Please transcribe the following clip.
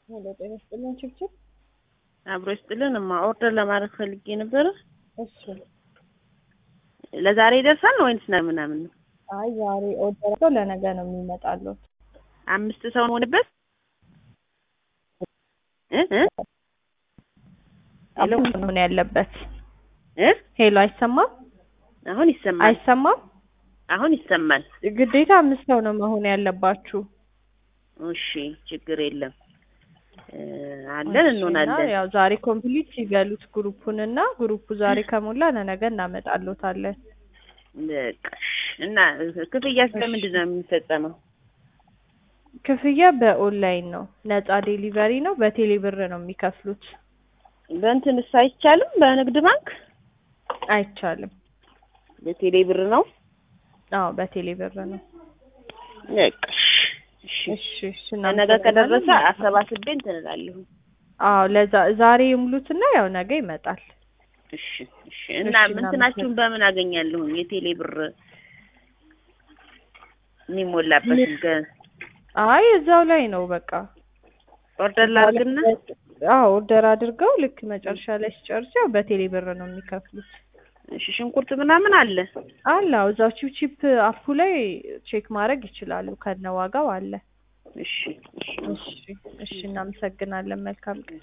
ሄሎ ጤና ይስጥልን ችብችብ። አብሮ ይስጥልን። እማ ኦርደር ለማድረግ ፈልጌ ነበረ። እሺ ለዛሬ ይደርሳል ወይንስ ነ ምናምን ነው? አይ ዛሬ ኦርደር አድርገው ለነገ ነው የሚመጣሉት። አምስት ሰው ሆንበት እ እ ሄሎ አሁን መሆን ያለበት እ ሄሎ አይሰማም? አሁን ይሰማል። አይሰማም? አሁን ይሰማል። ግዴታ አምስት ሰው ነው መሆን ያለባችሁ። እሺ ችግር የለም እ አለን እንሆናለን። ያው ዛሬ ኮምፕሊት ሲበሉት ግሩፑን እና ግሩፑ ዛሬ ከሞላ ለነገ እናመጣሎታለን። በቃ እሺ። እና ክፍያ ስለምንድን ነው የሚፈጸመው? ክፍያ በኦንላይን ነው። ነፃ ዴሊቨሪ ነው። በቴሌ ብር ነው የሚከፍሉት። በእንትንስ አይቻልም? በንግድ ባንክ አይቻልም። በቴሌ ብር ነው። አዎ በቴሌ ብር ነው። በቃ እሺ እሺ። እሺ እሺ። ነገ ከደረሰ አሰባስቤ እንትን እላለሁ። አዎ ለዛ ዛሬ ይሙሉትና ያው ነገ ይመጣል። እሺ እሺ። እና እሺ፣ እንትናችሁን በምን አገኛለሁ? የቴሌ ብር የሚሞላበትን ገ አይ እዛው ላይ ነው በቃ ኦርደር ላድርግና አዎ ኦርደር አድርገው ልክ መጨረሻ ላይ ሲጨርሱ ያው በቴሌ ብር ነው የሚከፍሉት። እሺ። ሽንኩርት ምናምን አለ። አለ አዎ እዛው ቺፕ ቺፕ አፑ ላይ ቼክ ማድረግ ይችላሉ። ከነ ዋጋው አለ። እሺ እሺ። እሺ እሺ። እናመሰግናለን። መልካም ቀን